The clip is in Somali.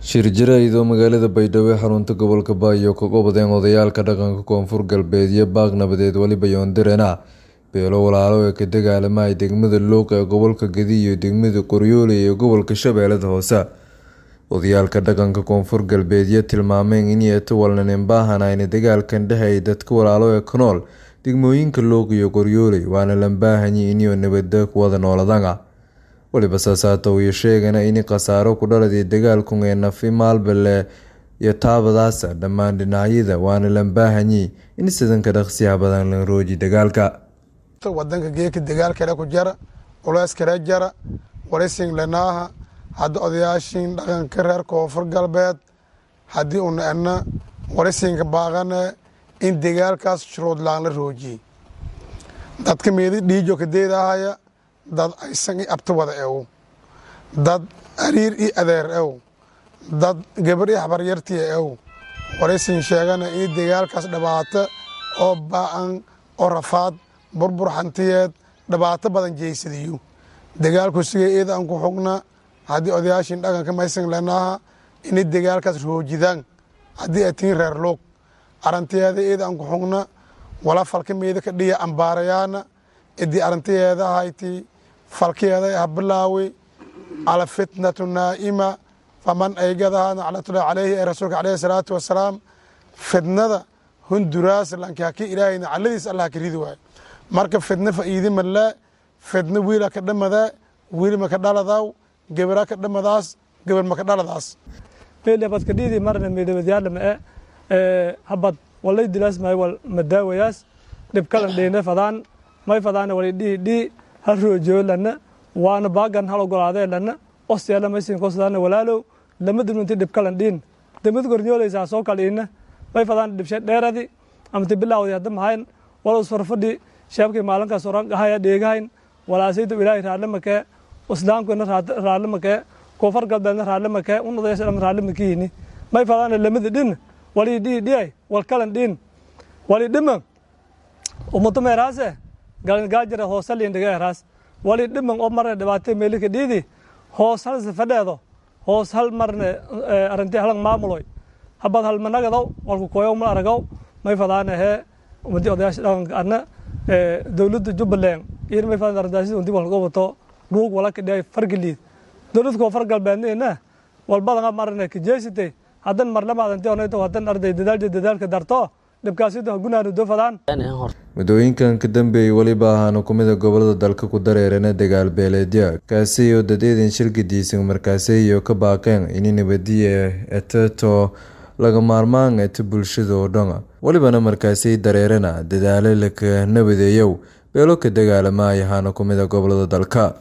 shir jaraa'id oo magaalada baydhabo ee xarunta gobolka baayo kaga wadeen odayaalka dhaqanka koonfur galbeed iyo baaq nabadeed weliba yoondirena beelo walaalo ee ka dagaalamaya degmada luuq ee gobolka gedi iyo degmada qoryoole ee gobolka shabeellada hoose odayaalka dhaqanka koonfur galbeed iyo tilmaameen in yeetawalnanin baahanayna dagaalkan dhexeey dadka walaalo ee ka nool degmooyinka luuq iyo qoryoole waana lambaahanyi inio nabada kuwada nooladanga weliba saasaata iyo sheegana in khasaaro ku dhaladay dagaalkun ee nafi maalbale iyo taabadaasa dhammaan dhinacyada waana lambaahanyi in sidanka dhaqsiyaha badan la rooji dagaalka wadanka geeka dagaalkale ku jara culeyskale jara warising lenaaha hadda odayaashin dhaqanka reer koonfur galbeed haddii una ena warisinka baaqane in dagaalkaas shuruudlaan la roojiyey dadka meedi dhiijo kadeedahaya dad aysan i abti wada ew dad ariir i adeer ew dad gabar i habaryartiya ew waraysin sheegana in dagaalkaas dhibaato oo ba-an oo rafaad burbur hantiyeed dhibaato badan jeysadiyo dagaalku siga eeda aan ku xugna haddii odayaashin dhaqanka maysan lenaaha inay dagaalkaas roojidaan haddii ay tiin reer luog arantiyeeda eeda aan ku xugna wala falka meeda ka dhiya ambaarayaana idii arantiyeeda hayti falkeeda ha bilaawi alfitnatu naa'ima faman aygadaha naclatullahi caleyhi ee rasuulka caleyhi salaatu wasalaam fidnada hunduraas lankaki ilaahay nacladiis allah ka ridi waayo marka fidna fa'iidi malee fidna wiila ka dhamadaa wiil maka dhaladaw gebera ka dhamadaas geber maka dhaladaas meelabadka dhiidi marna meedabadyaadhama e habad walay dilaas maayo wal madaawayaas dhibkalan dheene fadaan may fadaana wali dhihi dhii hal roojiyo lana waana baagan hal ogolaadee lana ostyala maysin kosadaana walaalow lama dibnunti dhibkalan dhiin damad gornyooleysaa soo kal iina may fadaan dhibshe dheeradi amati bilaawdi hadda mahayn wala usfarfadhi sheebkii maalinkaas oran qahaya dheegahayn walaasayda ilaahay raadle makee islaamkuna raadle makee koonfur galbeedna raadle makee unodayasdham raadle makiini may fadaana lamadi dhin wali dhihi dhiyay wal kalan dhiin wali dhima umuto meeraase gaajira hoosaliin dhiga eraas wali dhiman oo marne dhibaatay meelika dhiidi hoos hal safadheedo hoos hal marne arinti halang maamuloy habad halmanagadow walku koyow mal aragaw may fadaana hee umadi odayaasha dhaqanka adna dowladda jubbaland iyo may fadaan arrintaasi undi walka wato ruug wala kadhiay fargaliid dowladda koonfur galbeedna walbadanga marne kajeesitay haddan marlamaadanti onayto haddan arday dadaalja dadaalka darto muddooyinkan ka dambeeyey weliba ahaana kumida gobolada dalka ku dareerana dagaal beeleedya kaasi oo dadeedan shilgadiisan markaasiyo ka baaqeen ini nabadiya eteto laga maarmaan eto bulshada oo dhan welibana markaasi dareerana dadaalo laka nabadeeyow beelo ka dagaalamaya ahaana kumida gobolada dalka